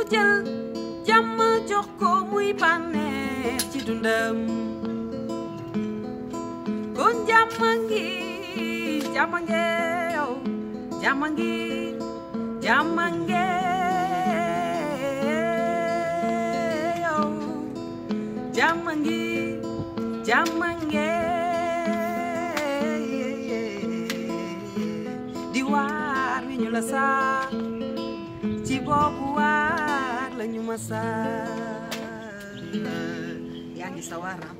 jël jàmm jox ko muy bànneex ci dundam kon jàmm ngi jàmm nge yow jàmm ngi jàmm nge yow jàmm ngi jàmm nge di waar wi ñu la saa ci boobu waar la ñu ma saa yaa ngi sa waar